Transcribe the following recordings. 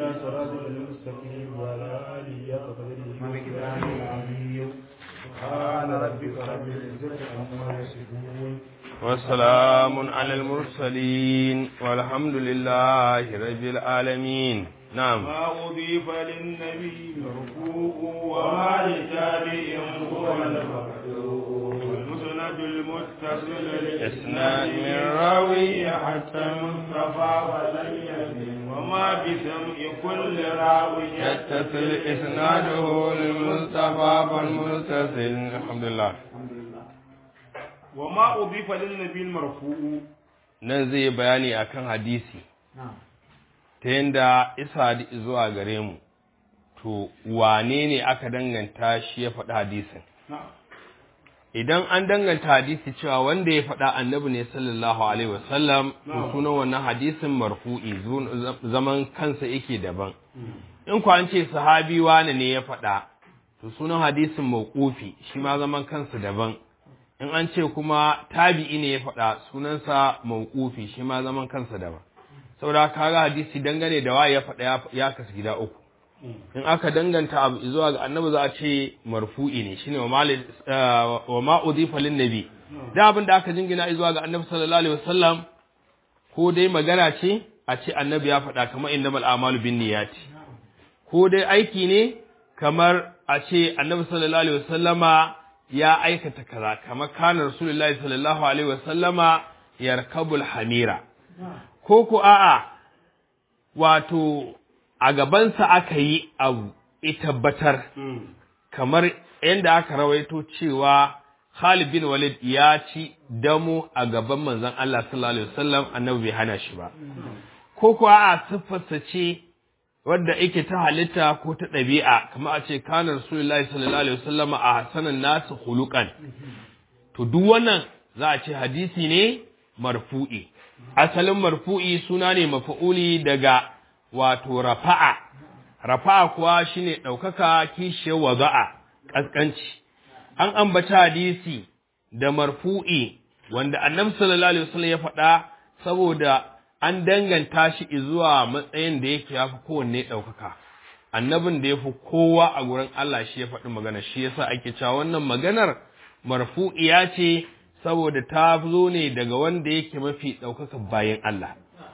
صراطك المستقيم وعلى آله وقدره ومقداره العظيم سبحان ربك رب العزة عما يصفون وسلام على المرسلين والحمد لله رب العالمين نعم ما أضيف للنبي مرفوع وما لتابع هو المقدور والمسند المتصل إسناد من راوي حتى المصطفى ولن يزن وما بسمع كل راوي يتصل إسناده للمصطفى فالمتصل الحمد لله وما أضيف للنبي المرفوع nan zai bayani akan hadisi ta yadda isa zuwa gare mu to wane ne aka danganta shi ya faɗi hadisin idan an danganta hadisi cewa wanda ya faɗa annabi ne sallallahu alaihi wasallam to sunan wannan hadisin marfu'i zaman kansa yake daban in ku an ce sahabi wane ne ya faɗa to sunan hadisin mauqufi shi ma zaman kansa daban in an ce kuma tabi'i ne ya faɗa sunansa mauqufi shi ma zaman kansa daban saboda kaga hadisi dangane da waye ya faɗa ya kasu gida uku in aka danganta abu zuwa ga annabi za a ce marfu'i ne shine wa ma udhifa lin nabi da abin da aka jingina zuwa ga annabi sallallahu alaihi wasallam ko dai magana ce a ce annabi ya faɗa kamar innamal a'malu bin niyyati ko dai aiki ne kamar a ce annabi sallallahu alaihi wasallama ya aikata kaza kamar kana rasulullahi sallallahu alaihi wasallama yarkabul hamira ko ko a'a wato a gabansa aka yi abu ya tabbatar kamar yadda aka rawaito cewa Khalid bin Walid ya ci damo a gaban manzon Allah sallallahu alaihi wasallam annabi bai hana shi ba ko kuwa a siffarsa ce wadda yake ta halitta ko ta ɗabi'a kamar a ce kana rasulullahi sallallahu alaihi wasallam a hasanan nasu hulukan to duk wannan za a ce hadisi ne marfu'i asalin marfu'i suna ne mafa'uli daga wato rafa'a rafa'a kuwa shine ɗaukaka kishiyar waza'a ƙasƙanci an ambata hadisi da marfu'i wanda annabi sallallahu alaihi wasallam ya faɗa saboda an danganta shi zuwa matsayin da yake yafi kowanne ɗaukaka annabin da ya fi kowa a gurin Allah shi ya faɗi magana shi yasa ake cewa wannan maganar marfu'iya ce saboda ta zo ne daga wanda yake mafi ɗaukaka bayan Allah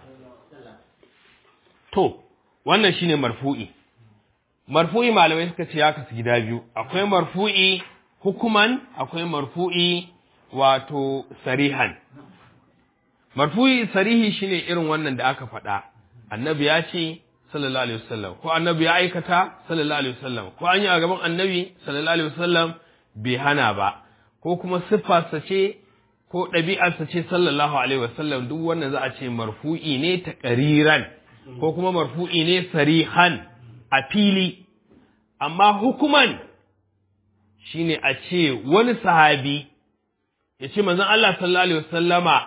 To, wannan shi ne marfu'i. Marfu'i malamai suka ce ya kasu gida biyu, akwai marfu'i hukuman, akwai marfu'i wato sarihan. Marfu'i sarihi shi ne irin wannan da aka faɗa, annabi ya ce, sallallahu Alaihi wasallam, ko annabi ya aikata, sallallahu Alaihi wasallam, ko an yi a gaban annabi, sallallahu Alaihi wasallam, bai hana ba, ko kuma siffarsa ce, ko ɗabi'arsa ce, sallallahu Alaihi wasallam, duk wannan za a ce marfu'i ne ta ƙariran. ko kuma marfu'i ne sarihan a fili, amma hukuman shi ne a ce wani sahabi ya ce manzan Allah sallallahu Alaihi wasallama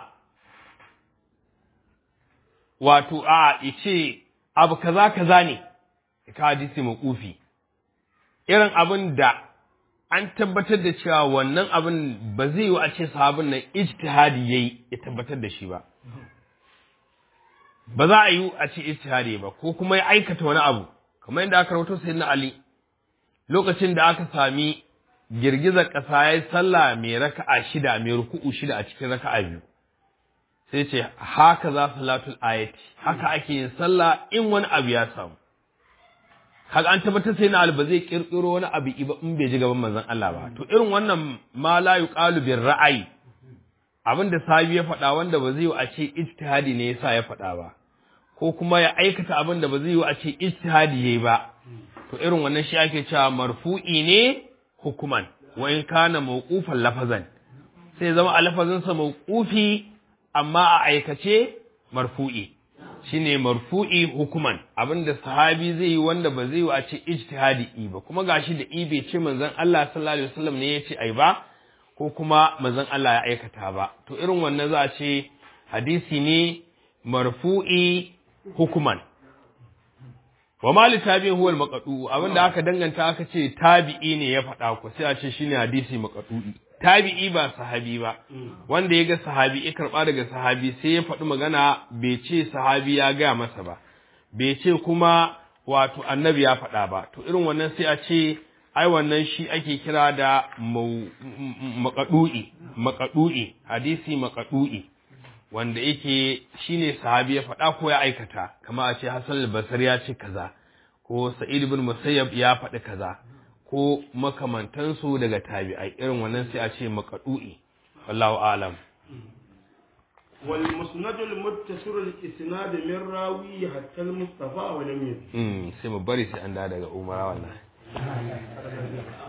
wato a ya ce abu kaza kaza ne, ka hadisi maƙufi, irin abin da an tabbatar da cewa wannan abin ba zai yi a ce sahabin nan ijtihadi yayi ya tabbatar da shi ba. ba za a yi a ce ijtihadi ba ko kuma ya aikata wani abu kamar yadda aka rawaito sayyidina Ali lokacin da aka sami girgizar ƙasa ya yi sallah mai raka'a shida mai ruku'u shida a cikin raka'a biyu sai ce haka za salatul ayati haka ake yin sallah in wani abu ya samu kaga an tabbatar sai na ba zai kirkiro wani abu ba in bai ji gaban manzon Allah ba to irin wannan ma la yuqalu bir ra'ayi abin da sahabi ya faɗa wanda ba zai yi a ce ijtihadi ne yasa ya faɗa ba ko kuma ya aikata abin da ba zai yi a ce ijtihadi yayi ba to irin wannan shi ake cewa marfu'i ne hukuman wa in kana mawqufan lafazan sai zama a lafazin sa mawqufi amma a aikace marfu'i shine marfu'i hukuman abinda sahabi zai yi wanda ba zai yi a ce ijtihadi ba kuma gashi da i bai ce manzon Allah sallallahu alaihi wasallam ne ya ce ai ba ko kuma manzon Allah ya aikata ba to irin wannan za a ce hadisi ne marfu'i hukuman wa mali tabi'in huwa al-maqdu abinda aka danganta aka ce tabi'i ne ya faɗa ku sai a ce shine hadisi maqdu'i tabi'i ba sahabi ba wanda ya ga sahabi ya karba daga sahabi sai ya faɗi magana bai ce sahabi ya gaya masa ba bai ce kuma wato annabi ya faɗa ba to irin wannan sai a ce ai wannan shi ake kira da makadu'i makadu'i hadisi makadu'i wanda yake shine sahabi ya faɗa ko ya aikata kamar a ce Hassan al-Basri ya ce kaza ko Sa'id ibn Musayyab ya faɗi kaza ko makamantansu daga tabi'ai irin wannan sai a ce makadu'i wallahu alam والمسند المتصل الاسناد من راوي حتى المصطفى ولم يزد sai mu bari sai an da daga umara wallahi